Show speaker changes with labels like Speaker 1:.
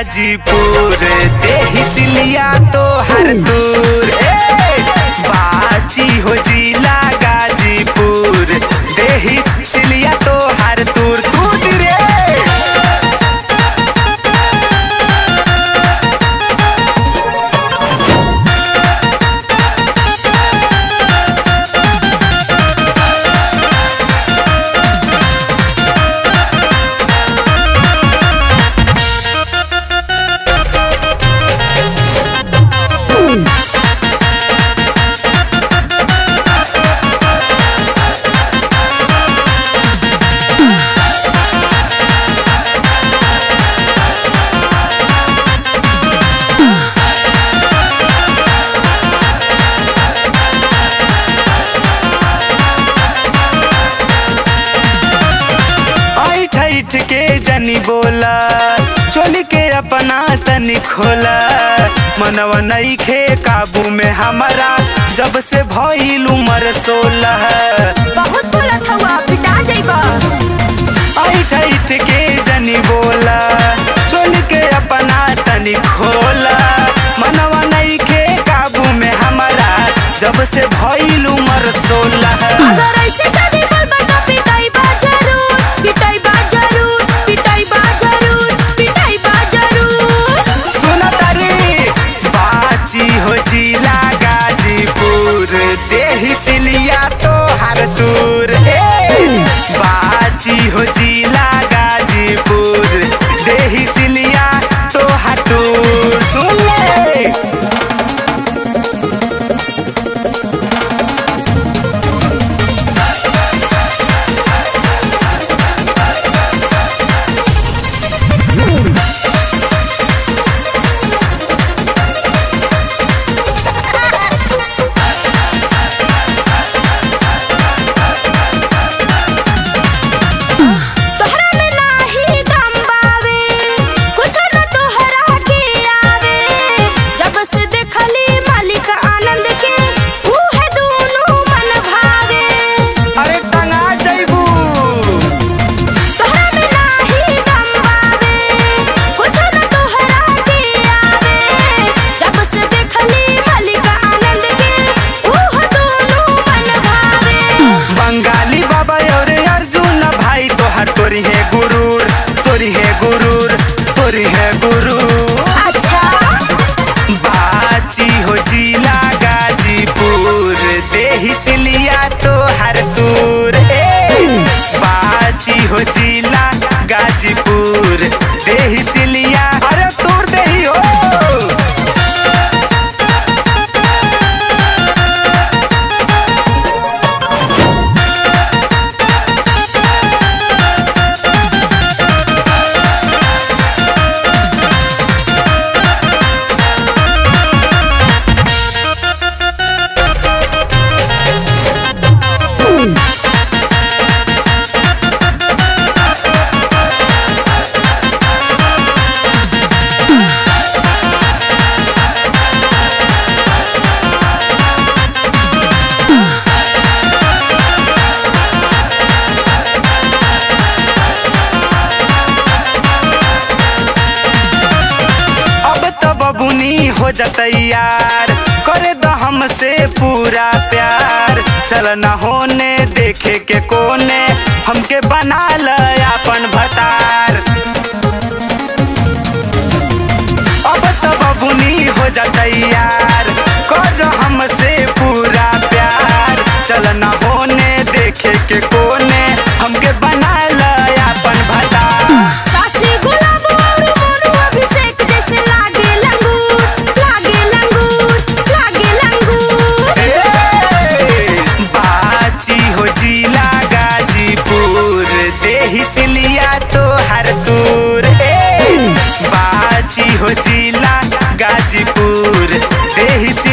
Speaker 1: गाजीपुर देही सिलिया तो हर दूर ए बाची हो जिला गाजीपुर देही सिलिया तो हर दूर दूर रे ऐठ ऐठ के जनी बोला चोली के अपना तनी खोला मनवा नहीं खे काबू में हमारा जब से भइल उमर सोलह
Speaker 2: बहुत बोलत हवा पिटा जाइबा
Speaker 1: ऐठ ऐठ के जनी बोला चोली के अपना तनी खोला मनवा नहीं खे काबू में हमारा जब से भइल उमर सोलह
Speaker 2: अगर ऐसे कभी बोलबा तो पिटाइबा जरूर पिटाइबा जरूर पिटाइबा जरूर पिटाइबा जरूर
Speaker 1: सुन तारी बाची हो जिला गाजीपुर देही सिलिया तो हर दूर ए बाची हो जिला गाजीपुर देही सिलिया तो हर दूर सुन ले
Speaker 2: तोहरा में नाही दम बावे कुछ न तोहरा के आवे जब से देखली मालिक आनंद के ऊ है दोनों मन भावे
Speaker 1: अरे टंगा जैबू
Speaker 2: तोहरा में नाही दम बावे कुछ न तोहरा के आवे जब से देखली मालिक आनंद के ऊ है दोनों मन भावे
Speaker 1: बंगाली बाबा और अर्जुन भाई तोहर तोरी है गुरूर तोरी है गुरूर तोरी है गुरूर
Speaker 2: अच्छा
Speaker 1: बाची हो जिला गाजीपुर देही सिलिया तो हर दूर ए बाची हो जिला गाजीपुर देही सिलिया अरे तोर देही हो अब तो बबुनी हो जतैयार करे द हमसे पूरा प्यार चल न होने देखे के कोने हमके बना ल अपन भतार अब तो बबुनी हो जतैयार कर हमसे पूरा प्यार चल न होने देखे के कोने हमके बना ल अपन भतार
Speaker 2: सासी गुलाब और मोनू अभिषेक जैसे लागे लंगूर लागे लंगूर लागे लंगूर
Speaker 1: ए, बाची हो जिला गाजीपुर देही सिलिया तो हर दूर ए बाची हो जिला गाजीपुर देही सिलिया